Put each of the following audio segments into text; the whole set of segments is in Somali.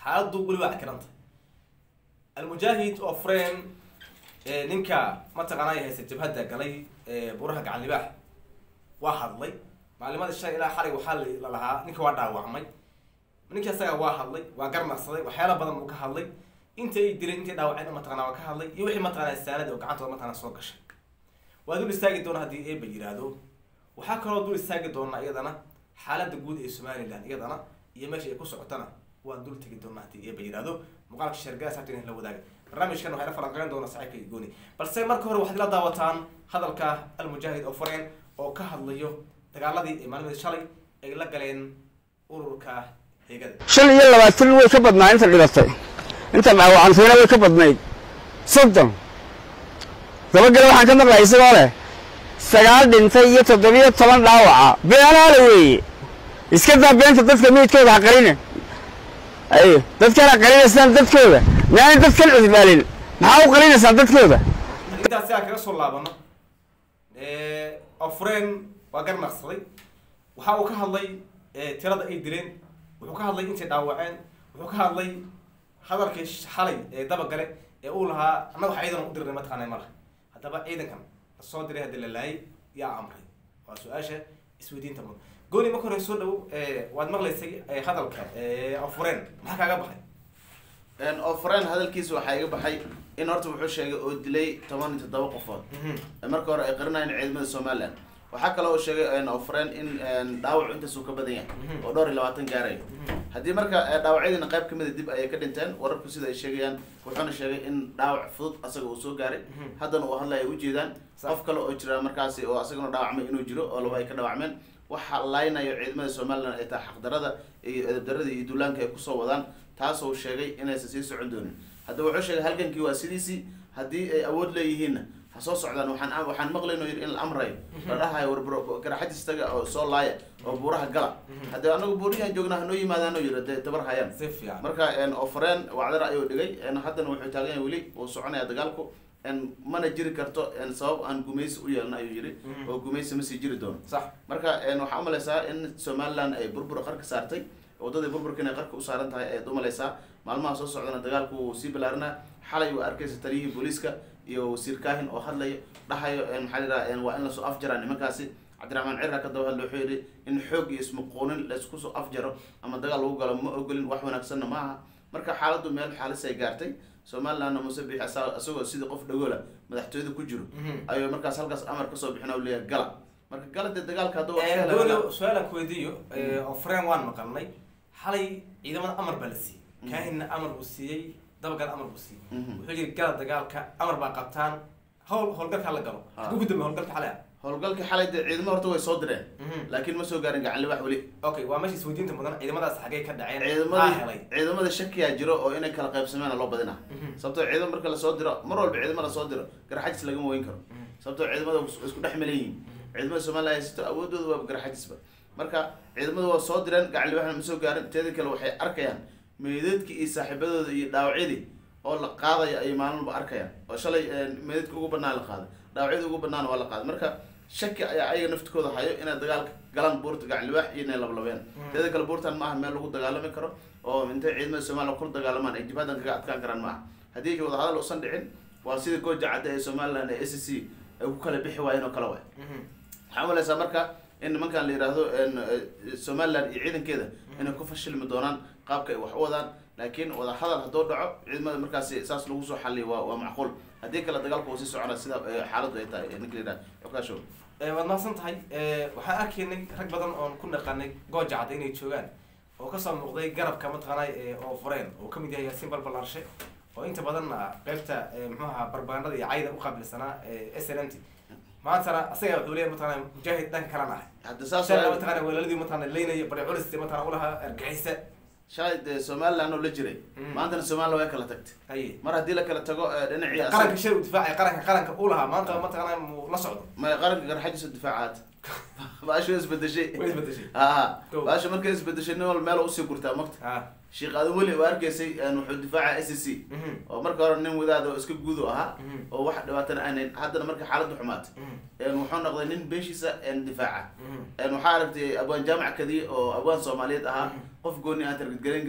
xaaladdu weli waa cakiranta almujaahid oo frame ninka mataqaanaa haysta jabhadda galay buraha gacan libaax waa hadlay maalimadii shalay ilaa xalay waxaa la lahaa ninka waa dhaawacmay ninkii asaga waa hadlay waa garnaqsaday waxyaala badan buu ka hadlay inta ay dileen intay dhaawaceen mataqana waa ka hadlay iyo wixii mataqana saanada oo gacantooda mataqana soo gashay waa dul istaagi doona haddii eeba yiraahdo waxaa kaloo dul istaagi doona iyadana xaaladda guud ee somaliland iyadana iyo meesha ay ku socotana waan dul tegi doona haddii eeba yiraahdo muuqaalka sheergala saabta in la wadaaga barnaamijkan waxay la falanqeyn doona saaxiibka iyo gooni balse marka hore waxaad ila daawataan hadalka almujaahid oo fareen oo ka hadlayo dagaaladii ee maalmadii shalay ay la galeen ururka heegada shan iyo labaatan way ka badnaa inta dhibatay inta dhaawacantayna way ka badnayd soddon dabagale waxaan ka maqlay isagoo leh sagaal dhintay iyo toddobiyo toban dhaawaca beenaale weeye iska daa beenta dadka meydkooda ha qarine ay dadkaan ha qarinaysaan dadkooda miyaanay dadkan cudbaalin maxaa u qarinaysaan dadkooda intaas si aan kaga soo laabano ofreen waa garnaqsaday waxa uu ka hadlay tirada ay dileen wuxuu ka hadlay intay dhaawaceen wuxuu ka hadlay hadalkii xalay ee dabagale ee uu lahaa annaga wax ciidan u dirnay mataqaanay ma laha haddaba ciidankan lasoo diray hadii la laayay yaa amray waa su-aasha isweydiinta mudan gooni marka hore soo dhow waad maqlaysay hadalka ofreen maxaa kaaga baxay ofreen hadalkiisa waxaa iga baxay in horta wuxuu sheegay oo dilay toban iyo toddoba qofood marka hore ay qarinayeen ciidamada somaliland waxaa kale oo sheegay ofreen in dhaawacu intaasuu ka badan yahay oo dhowr iyo labaatan gaarayo haddii marka dhaawacyadiina qayb kamida dib ayay ka dhinteen wararku sida ay sheegayaan wuxuuna sheegay in dhaawac fudud asaga uu soo gaaray haddana uu hadlaya ujeedaan qof kale oo jira markaasi oo asagana dhaawacmay inuu jiro oo laba ay ka dhaawacmeen waxa laynayo ciidamada somaliland ay tahay xaqdarada iyo edabdarada iyo duulaanka ay kusoo wadaan taasoo sheegay inaysan sii socon doonin haddaba wuxuu sheegay halgankii waa sidiisii haddii ay awood leeyihiinna ha soo socdaan waxaan waxaan maqlayn oo yidhi in la amrayo la dhahayo war garaxadis taga oo soo laaya oo buuraha gala haddii anagu buuriyahan joognaa hanoo yimaadaan oo yidhi dee tabar hayaan si fiican marka ofreen wacdara ayuu dhigay haddana wuxuu taagan yahay weli uu soconaya dagaalku mana jiri karto sabab aan gumaysi u yeelna ayuu yidhi oo gumaysi ma sii jiri doono sax marka waxaa umalaysaa in somaliland ay burbur qarka saartay waddadii burburka inay qarka u saaran tahay ayaad umalaysaa maalmaha soo socdana dagaalku wuu sii balaarinaa xalay waa arkaysa taliyihii booliiska iyo wasiir kaahin oo hadlayo dhahayo maxaa layidhaha waa in lasoo afjaraa nimankaasi cabdiraxmaan cirra ka daba hadla wuxuu yidhi in xoog iyo ismuquunin laysku soo afjaro ama dagaal lagu galo ma ogolin wax wanaagsanna ma aha marka xaaladdu meel xaalis ay gaartay somalilandna muse bixi isagoo sidii qof dhagoola madaxtooyada ku jiro ayuu markaas halkaas amar kasoo bixin oo leeyahay gala marka gala dee dagaalka hadduu gooni su-aalaan ku weydiiyo ofreen waan maqalnay xalay ciidamada amar baa la siiyey kaahinna amar buu siiyey dabagal amar buu siiyey wuxuu yiri gala dagaalka amar baa qabtaan hawl howlgalka la galo Ha. ugu dambe howlgalka xalay ah howlgalkii xalay dee ciidamo horta way soo direen laakiin ma soo gaarin gacan libax weli okay waa meesha isweydiinta mudan ciidamadaas xagee ka dhaceen maxaa ciidamadii helay ciidamada shakiyaa jiro oo inay kala qaybsameena loo badina sababtoo ciidamo marka lasoo diro mar walba ciidamo lasoo diro garaxajis lagama weyn karo sababtoo ciidamada way isku dhex milan yihiin ciidamada somaliland haysato awoodooda waa garaxajisba marka ciidamada waa soo direen gacan libaxna ma soo gaarin teeda kale waxay arkayaan meydadkii iyo saaxiibadooda iyo dhaawacyadii oo la qaadayo ay maalinba arkayaan oo shalay meydadka ugu banaan la qaaday dhaawacyada ugu banaan waa la qaaday marka shaki ayaa ayaga naftikooda hayo inay dagaalka galaan buurta gacan libaax iyo inay lablabeen teeda kale buurtan maaha meel lagu dagaalami karo oo intay ciidamada somaliland kula dagaalamaan ay jibhadan kaga adkaan karaan maaha haddii wadahadal uusan dhicin waa sida gooja cadda ee somaliland ee s c ay ku kala bixi waayeen oo kale waay waxaa umalaysaa marka in nimankan la yidhaahdo somaliland iyo ciidankeeda inay ku fashilmi doonaan qaabka ay wax u wadaan laakiin wadahadal hadduu dhaco ciidamada markaasi saas lagu soo xaliyo waa waa macquul haddii kale dagaalku uu sii socona sida eh, xaaladdu ay tahay ninka la yidhaha xukaashow waad mahadsan tahay waxaan arkaynay rag badan oon ku naqanay gooja cadda inay joogaan oo kasoo muuqday garabka mataqaanay oo fureen oo kamid yahay yaasiin balbalarshe oo inta badanna qeybta muxuu ahaa barbagandada iyo cayda uqaabilsanaa s n m t maantana asaga wuxuu leeyahay mataqaana mujaahid dhanka kalena ah hadda saas shalay waa- mataqaana walaaladii mataqaana leynaya bari culis mataqaana ulahaa argixisa shalay dee somaliland oo la jiray Mm. maantana somaliland way kala tagtay haye mar haddii la kala tago eh, dhinacii asaga- qaranka shay uu difaacay qaranka qaranka uu lahaa maanta mataqaana muu la socdo may qaranka garxajiisa difaacaad baasho isbedeshay way isbedeshay haa Go. baasho markay isbedeshay nin walba meel usii gurtaa magta ha sheekh aadan weli waa arkaysay een, wuxuu difaaca s c mhm oo marka hore nin wadaad oo iska guud u ahaa Mhm. oo wax dhibaatana aanan haddana marka xaaladdu xumaatay mhm een, wuxuu noqday nin beeshiisa een, difaaca mhm een, waxaa aragtay abwaan jaamac kadiye oo abwaan soomaaliyeed ahaa Mhm. qof gooni aan targedgarayn karin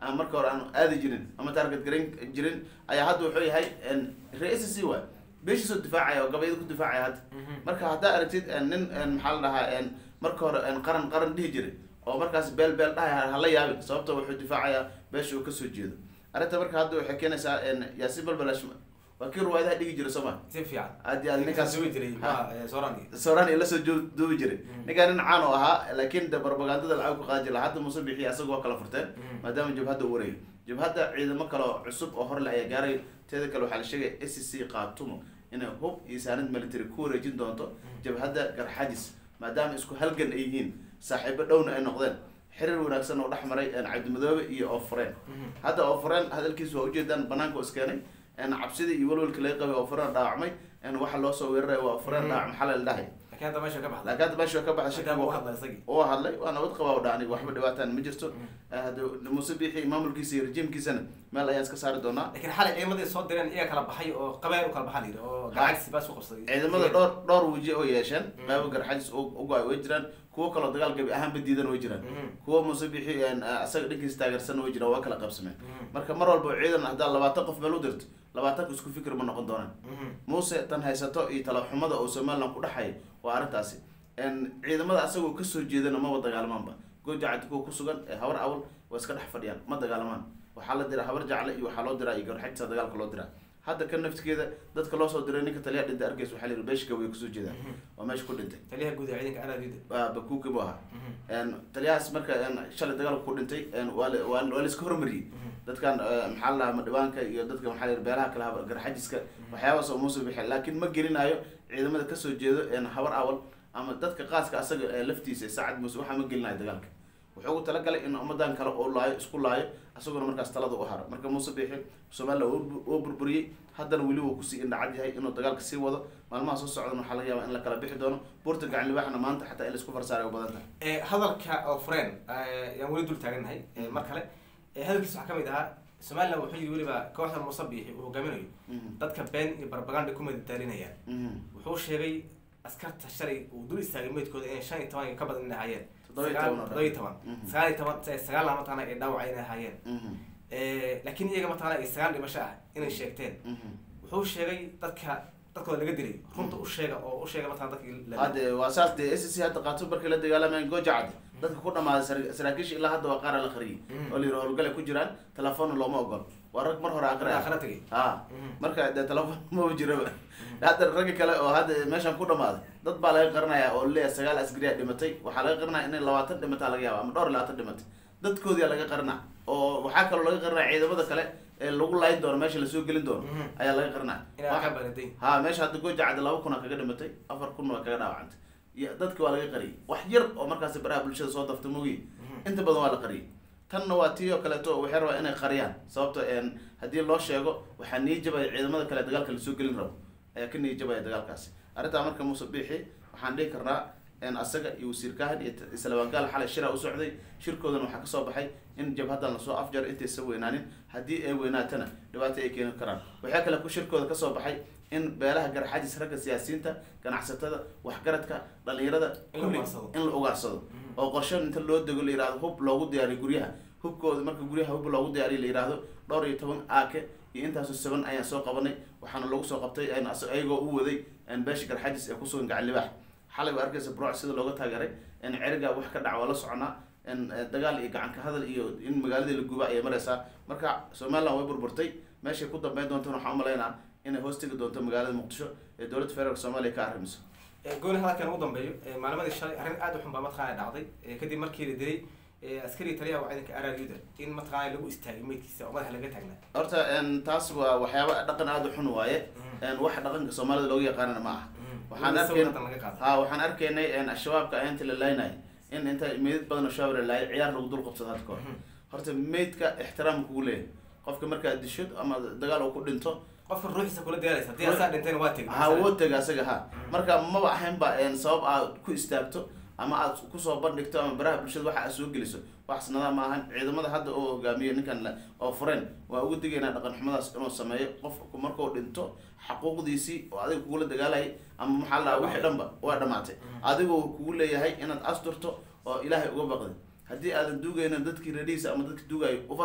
aan marka hore aan aadi jirin ama target garan jirin ayaa hadda wuxuu yahay ra-s c waay beeshiisoo difaacaya oo gabayada ku difaacaya hadda marka haddaa aragtid nin maxaa la dhahaa marka hore qaran qaran dhihi jiray oo markaas beel beel dhahay hala yaabin sababto wuxuu difaacayaa beesha uu kasoo jeedo arrinta marka hadda waxay keenaysaa yaasiin balbalash waa kii ruwaayadaha dhigi jiray soo ma si fiican aad iyo aad ninkaas duwi jiray Ha. ma soorani sooraan iyo lasoo joo- duubi jiray ninkaan nin caan oo ahaa laakiin de propagandada lacag ku qaadi jira hadda muuse bixiya asaga waa kala furteen maadaama jabhadda uu wareeyo jabhadda ciidamo kale oo cusub oo horle ayaa gaaray teeda kale waxaa la sheegaya s c qaatumo inay hub iyo saanad military ku wareejin doonto jabhadda garxadis maadaama isku halgan ay yihiin saaxiibo dhowna ay noqdeen xiriir wanaagsan oo dhex maray cabdimadoobe iyo oofureen hadda oofureen hadalkiisa waa ujeedaan banaanka oo iskeenay cabsidii iyo walwalka laga qabay oofureen dhaawacmay waxa loo soo weeraray waa oofureen dhaawac maxaa la dhahay laakiin hadda meesha ka baxday laakiin hadda meesha ka baxay shaki Hadda buu wuu hadlay isagii oo hadlay waa nabad qabaa oo dhacni waxba dhibaataan ma jirto hada muuse biixi maamulkiisa iyo rejiimkiisana meel ayaan iska saari doonaa laakiin xalay ciidamadii soo direen iyaga kala baxay oo qabeen u kala baxaa la yidhi oo gacagsi baa isku qabsaday ciidamada dhowr dhowr weji oo yeesheen qaybo garxajis ugo-ay way jiraan kuwo kaloo dagaal gabi ahaanba diidan way jiraan kuwo muuse biixi asaga dhankiisa taageersan way jiraan waa kala qabsameen marka mar walba ciidan haddaa labaatan qof meel u dirto labaatanka isku fikir ma noqon doonaan muuse tan haysato iyo talaxumada oo somaliland ku dhexaya waa arrintaasi ciidamada asagoo kasoo jeedana maba dagaalamaanba goojacad kuwa kusugan ee habar awal waa iska dhex fadhiyaan ma dagaalamaan waxaa la diraa habar jacle iyo waxaa loo diraa iyo garxajisa dagaalka loo diraa hadda kan naftigeeda dadka loo soo diray ninka taliyaha dhintay arkays waxaa la yidhi beeshka way kasoo jeedaan waa meesha ku dhintay taliyaha guud ee ciidanka araadida waa bakuuki buu ahaa taliyahaas marka shalay dagaalka ku dhintay waa la- waa la- waa la iska hormariyey dadkan maxaa la dhahaa madhibaanka iyo dadka maxaa la yidhi beelaha kale haba- garxajiska waxyaabahaas oo muuse bixi laakiin ma gelinayo ciidamada kasoo jeedo habar awal ama dadka qaaska asaga ee laftiisa sacad muuse waxaa ma gelinayo dagaalka wuxuu ugu talagalay in ummadan kale uu laayo isku laayo isaguna markaas talada u haro marka muuse biixi somaliland wuu- wuu burburiyey haddana weli wuu kusii indhacad yahay inuu dagaalka sii wado maalmaha soo socdan waxaa laga yaabaa in la kala bixi doono buurta gacan libaaxna maanta xataa in laisku farsaaray u badan tahay ee hadalka oo fureen yaan weli dul taagannahay ee mar kale ee hadalkiisa waxaa kamid ahaa somaliland wuxuu yidhi weliba kooxda muuse biixi uu hogaaminayo Mhm. dadka been iyo barbaganda ku madadaalinayaan Mhm. wuxuu sheegay askarta shalay uu dul istaagay meydkooda inay shan iyo toban iyo ka badan inay ahaayeen Toddoba iyo Sagaal- toban oo toddoba iyo toban Mhm. sagaal iyo toban eh, sagaal lama mataqaana ay dhaawaca inay ahaayeen Mhm. Eh, laakiin iyaga mataqaana ay sagaal dhimasho ah inay sheegteen Mhm. wuxuu sheegay dadka dadkooda laga dilay runta u sheega oo u sheega mataqana dadkii la hadde waa saas dee s c hadda qaato markii la dagaalamayeen gooja cadde dadka ku dhamaaday sar- saraakiisha ilaa hadda waa qaara la qariyay Mhm. oo la yidhi howlgale ku jiraan telefoonna looma ogol waa rag mar hore aqri ah akhira tagay ha Mhm. marka dee telefoon maba jiraba hadda ragga kale oo hadda meeshan ku dhamaaday dad baa laga qarinaya oo leeyahay sagaal askariya dhimatay waxaa laga qarinaya inay labaatan dhimataa laga yaaba ama dhowr iyo labaatan dhimatay dadkoodiyaa laga qarina oo waxaa kaloo laga qarinaya ciidamada kale ee lagu laayin doono meesha lasoo gelin doono Mhm. ayaa laga qarinaya inaa Waxa- ka banaday ha meesha hadda gooja cadde laba kun aa kaga dhimatay afar kun waa kaga dhaawacantay iyo dadki waa laga qariyay wax yar oo markaasi baraha bulshada soo dafta mogi inta badan waa la qariyay tanna waa tii oo kaleeto waxay rabaa inay qariyaan sababto een haddii loo sheego waxaa niijabaya ciidamada kale dagaalka lasoo gelin rabo ayaa ka niijabaya dagaalkaasi arrintaa marka muuse biixi waxaan dhihi karnaa een asaga iyo wasiir kahan iyo t- islabangaal xalay shira u socday shirkoodan waxaa kasoo baxay in jabhadan lasoo afjar intaysan weynaanin haddii ay weynaatana dhibaato ay keeni karaan waxaa kale ku shirkooda kasoo baxay in beelaha garxajis ragga siyaasiyiinta ganacsatada waxgaradka dhalinyarada In la kulli ugaarsado. in la ugaarsado oo qorshe inta loo dego la yihahdo hub loogu diyaariyo guryaha hubkooda marka guryaha hub loogu diyaariyo la yihahdo dhowr iyo toban aake iyo intaasoo saban ayaan soo qabanay waxaana lagu soo qabtay een as- ayagoo u waday een beesha garxajis ee kusugan gacan libaax xalay waa arkaysa bruuc sida looga taageeray in ceriga wax ka dhac waa la soconaa in eh, dagaal iyo gacan ka hadal iyo in magaaladii la guba ayay maraysaa marka somaliland way burburtay meeshay ku dambeyn doontana waxaan umalaynaa inay hoos tegi doonto magaalada muqdisho ee dowladda federaalk soomaaliya ka arrimiso Ee, gooni hadalkan ugu dambeeyo ee, maalimadii shalay arrin aad u xun baa mataqaana dhacday ee, kadib markii la dilay ee, askari taliyaha waa ciidanka araryuda in mataqaana lagu istaagay meydkiisa oo madaxa laga taagnaa horta een, taas waa waxyaaba dhaqan aada u xun waaye Mhm. een, wax dhaqanka soomaalida looga yaqaanana ma aha waxaan Weliba arkayn sawir hadda laga qaaday. ha waxaan arkaynay een, shabaabka inta la laynay in inta meydad badan oo shabaab la laayay ciyaar lagu dul qabsado hadda kahor horta meydka ixtiraam kugu leeyahay qofka markaad dishid ama dagaal uu ku dhinto qofka ruuxiisa kula diyaalaysa haddii asaa dhintayna waa tegay ha woo tega asaga ha marka maba ahaynba een, sabab aad ku istaagto ama aad kusoo bandhigto ama baraha bulshada waxa aad soo geliso wax sanada ma ahan ciidamada hadda oo hogaamiyo ninkan la- oo fureen waa ugu digaynaa dhaqan xumadaas inuu sameeyo qofku markuu dhinto xaquuqdiisii oo adiga kugula dagaalayay ama maxaa la dhahaa wixii dhanba waa dhamaatay adigoo kugu leeyahay inaad asturto oo ilaahay uga baqdi haddii aadan duugaynin dadkii radiisa ama dadki duugayo u fasax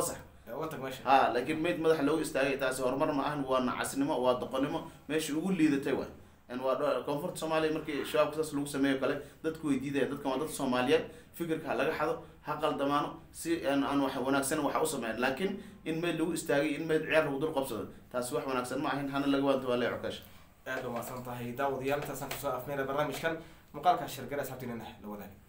ee uga tag meesha ha laakiin mayd madaxa loogu istaagay taasi horumar ma ahan waa nacasnimo waa doqonnimo meesha ugu liidatay waay n waa dho- koonfurta soomaaliya markii shabaabka saas lagu sameeyo kale dadku way diidaya dadkan waa dad soomaaliyeed fikirka ha laga xado ha qaldamaano si aan aan wax wanaagsan waxa u sameyn laakiin in mayd lagu istaagay in mayd ciyaar lagu dul qabsado taasi wax wanaagsan ma ahin hana laga waanto waa lee cokaash aad u mahadsan tahay daawadayaal intaasaan kusoo afmeynay barnaamijkan muuqaalka shirgare asxaabtiinana la wadaag